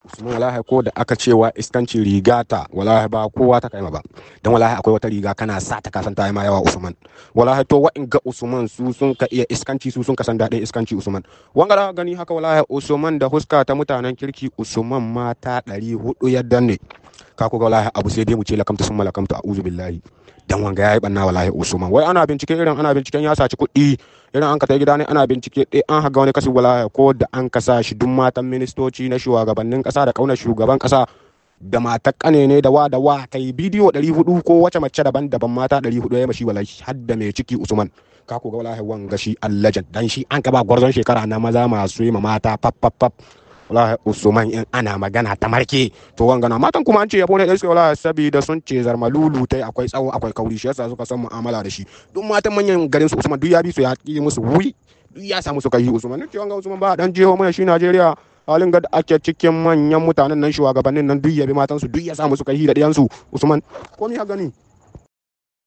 Usman wallahi ko da aka cewa iskanci rigata wallahi ba kowa ta kai ma ba dan wallahi akwai wata riga kana sa ta kasan ta yi ma yawa Usman wallahi to wa in ga Usman su sun ka iya iskanci su sun ka san daɗin iskanci Usman wanga da gani haka wallahi Usman da huska ta mutanen kirki Usman mata ɗari hudu yadda ne ka ku ga wallahi abu sai dai mu ce lakamta sun malakamta a'udhu billahi dan wanga yayi banna wallahi Usman wai ana bincike irin ana binciken ya saci kuɗi irin an ka tai gida ne ana bincike ɗaya an haga wani kasu wallahi ko da an kasa shi duk matan ministoci na shugabannin ƙasa da ƙaunar shugaban ƙasa da matar ƙane ne da wa da wa kai bidiyo 400 ko wace mace daban-daban mata 400 ya mashi wallahi har da mai ciki Usman ka ku ga wallahi wanga shi allajan dan shi an ka ba gwarzon shekara na maza masu yi ma mata pap pap pap wallahi usman in ana magana ta marke to wangana matan kuma an ce yabo ne da suke wallahi saboda sun ce zarmalulu tai akwai tsawo akwai kauri shi yasa suka san mu'amala da shi duk matan manyan garin su usman duk ya bi su ya ki musu wuri duk ya samu su kai usman ne ce wanga usman ba dan jeho mana shi Najeriya halin ga ake cikin manyan mutanen nan shugabannin nan duk ya bi matan su duk ya samu su kai da diyan su usman ko mi ha gani